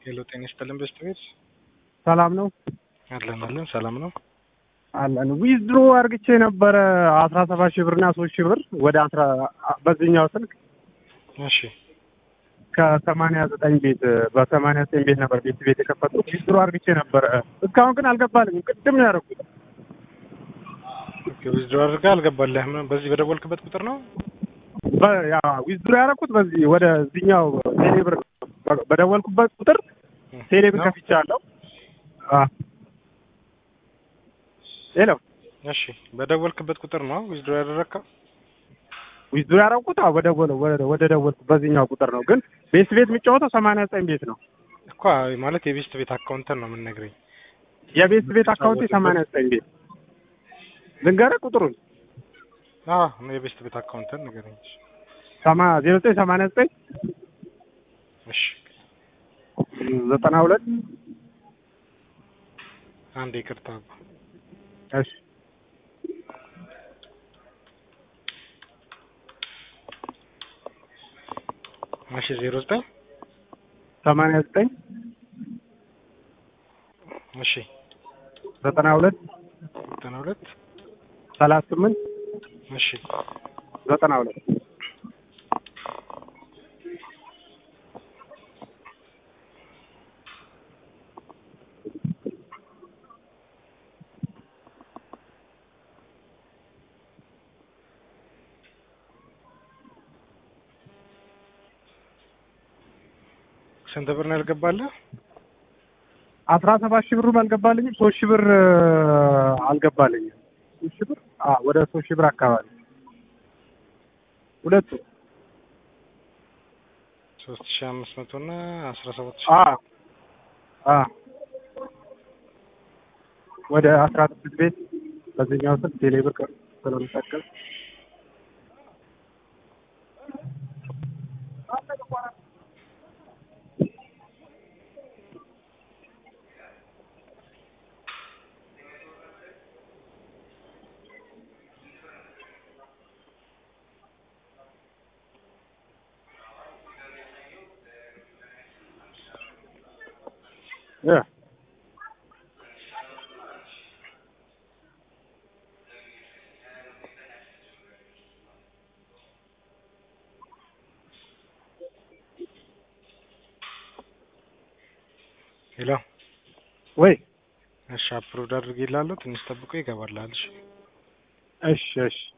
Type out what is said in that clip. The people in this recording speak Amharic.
ሄሎ ጤና ይስጥልን በስት ቤት ሰላም ነው አለን አለን ሰላም ነው አለን ዊዝድሮ አርግቼ ነበረ አስራ ሰባት ሺህ ብርና ሶስት ሺህ ብር ወደ አስራ በዚህኛው ስልክ እሺ ከሰማንያ ዘጠኝ ቤት በሰማንያ ዘጠኝ ቤት ነበር ቤት ቤት የከፈቱት ዊዝድሮ አርግቼ ነበረ እስካሁን ግን አልገባልኝም ቅድም ነው ያደረኩት ዊዝድሮ አድርገህ አልገባልህም በዚህ በደወልክበት ቁጥር ነው ዊዝድሮ ያደረኩት በዚህ ወደ እዚህኛው ቴሌብር በደወልኩበት ቁጥር ቴሌብር ከፍቻለሁ ሄሎ እሺ በደወልክበት ቁጥር ነው ዊዝድሮ ያደረግከው ዊዝድሮ ያደረኩት ወደ ወደ ደወልኩ በዚህኛው ቁጥር ነው ግን ቤት ቤት የሚጫወተው ሰማንያ ዘጠኝ ቤት ነው እኮ ማለት የቤስት ቤት አካውንተን ነው የምንነግረኝ የቤት ቤት አካውንት ሰማንያ ዘጠኝ ቤት ልንገርህ ቁጥሩን አዎ የቤስት ቤት አካውንተን ንገረኝ ሰማ ዜሮ ዘጠኝ ሰማንያ ዘጠኝ እሺ ዘጠና ሁለት አንድ ይቅርታ እሺ እሺ ዜሮ ዘጠኝ ሰማንያ ዘጠኝ እሺ ዘጠና ሁለት ዘጠና ሁለት ሰላሳ ስምንት እሺ ዘጠና ሁለት ስንት ብር ነው ያልገባልህ? አስራ ሰባት ሺህ ብሩም አልገባልኝም። ሶስት ሺህ ብር አልገባልኝም። ሶስት ሺህ ብር አዎ፣ ወደ ሶስት ሺህ ብር አካባቢ ሁለቱ ሶስት ሺህ አምስት መቶ እና አስራ ሰባት ሺህ አዎ አዎ ወደ አስራ ስድስት ቤት በዚህኛው ስልክ ቴሌ ብር ስለምጠቀም Yeah. ሄሎ ወይ እሺ አፕሎድ አድርጌልሃለሁ። ትንሽ ጠብቆ ይገባልሃል። እሺ እሺ እሺ